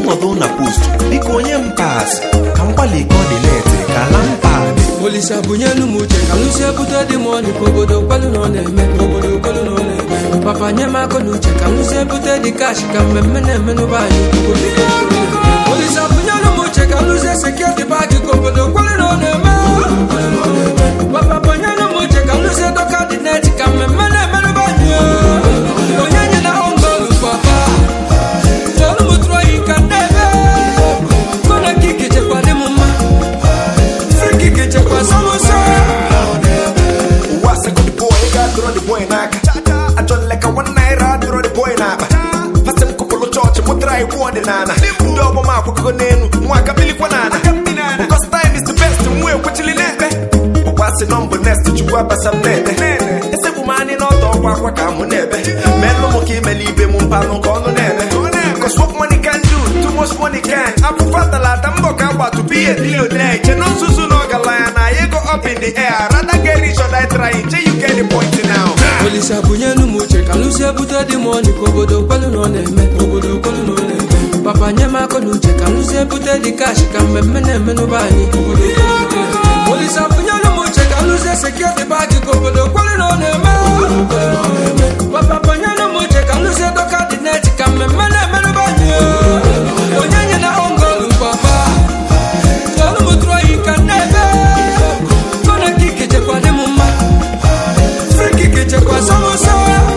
nọdụ na post biko onye m pas ka m gbalị ka ọ dị leti ka ala m padị Olisa bunyelu m uche ka lụsi ebute dị m ọnị ka obodo kwelu na ọ na-eme ka obodo kwelu na ọ na-eme papa nye m akụ na uche ka lụsi ebute dị kash ka mmemme na-eme n'ụba anyị Olisa bunyelu m uche ka lụsi sekuriti paaki ka obodo kwelu na ọ na-eme papa bunyelu m uche ka lụsi dọka dị neti ka mmemme na-eme n'ụba anyị onye nye na ọngọlụ papa tolu m tụrụ oyi ka nnebe kona kiki chekwa dị m mma friki chekwa samosa ụwa sekọndị bọị ga dụrọ dị bọị n'aka ajọ nleka nwa naira dụrọ dị bọị n'akpa fasị m kụpụrụ chọọchị mụtara iwu ọdịnala ndị ọgbọm akwụkọgo n'elu nwa aka bilikwa n'ala because time is the best nwa ekwechili n'ekpe ụkwa si nọmbụ nest chukwu abasa m na-ete esegbu m anyị n'ọtọ ọkwa akwa ka mụ na-ebe melụ m ka imeli ibe m mpanụ ka ọnụ na-eme Cause what money can do, too much money can. Afụfa talata mbọ ka agbatu biye billionaire. Che no nzuzu na ọgaranya na ya go up in the air. Rather get rich or die trying. Che you get the point now. Olisa bunyelu m uche ka lụsi ebute dị m ọnị ka obodo kwelu na ọ na-eme ka obodo kwelu na ọ na-eme papa nye m akụ na uche ka lụsi ebute dị kash ka mmemme na-eme n'ụba anyị obodo kwelu na ọ na-eme. Olisa bunyelu m uche ka lụsi sekuriti paaki ka obodo kwelu na ọ na-eme papa bunyelu m uche ka lụsi dọka dị neti ka mmemme na-eme n'ụba anyị onye nye na ọngọlụ papa tolu m tụrụ oyi ka nnebe kona kiki chekwa dị m mma friki chekwa samosa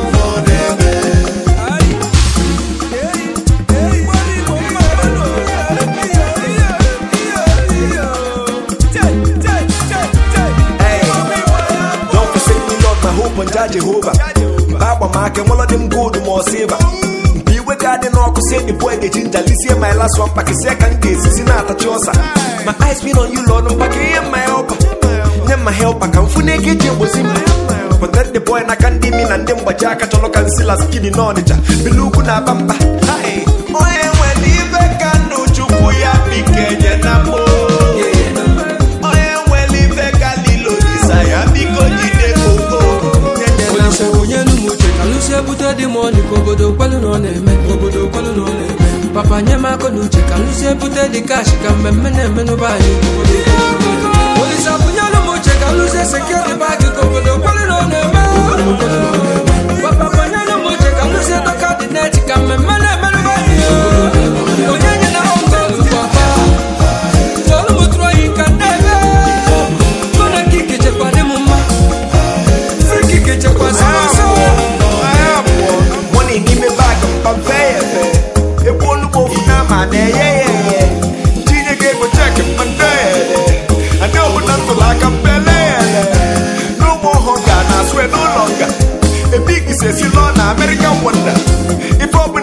Hey, don't forsake me, Lord, my hope on Jah Jehovah. Baba make nwụlọ dị m gold ma ọ silva mgbe iwe ga-adị n'ọkụ sie the boy ga-eji njalisie my last one pakisie ka m ga-esisi na-atachi ọsa my eyes been on you lord mpaka ihe mma helpa nye mma helpa ka m fụ na ego eji egbozi mma protect the boy n'aka ndị imi na ndị mgbaji aka chọrọ ka nsila skidi n'ọnịcha bili ugwu na aba mba Hai, onye nwere ibe ka ndụ chukwu ya bikenye na mbụ onye nwere ife ka lilo disa ya biko jide koko Olisa bunyelu m uche ka lụsi ebute dị m ọnị ka obodo kwelu na ọ na-eme ka obodo kwelu na ọ na-eme papa nye m akụ na uche ka lụsi ebute dị kash ka mmemme na-eme n'ụba anyị obodo kwelu na ọ na-eme. Olisa bunyelu m uche ka lụsi sekuriti paaki ka obodo kwelu na ọ na-eme papa bunyelu m uche ka lụsi dọka dị neti ka mmemme na-eme n'ụba anyị onye nye na ọngọlụ papa tolu m tụrụ oyi ka nnebe kona kiki chekwa dị m mma friki chekwa samosa Money n'ime bag mpa mfe ya efe ekwu onugbo ofu n'ama na-eye ya eye tinye gị ego chek mmadụ ele adị ọbụla ntụrụ aka mpele ele n'ụmụ ọhụ ga na aswe n'ụlọ nga ebig sesi lọ na American wonder ife ọbụla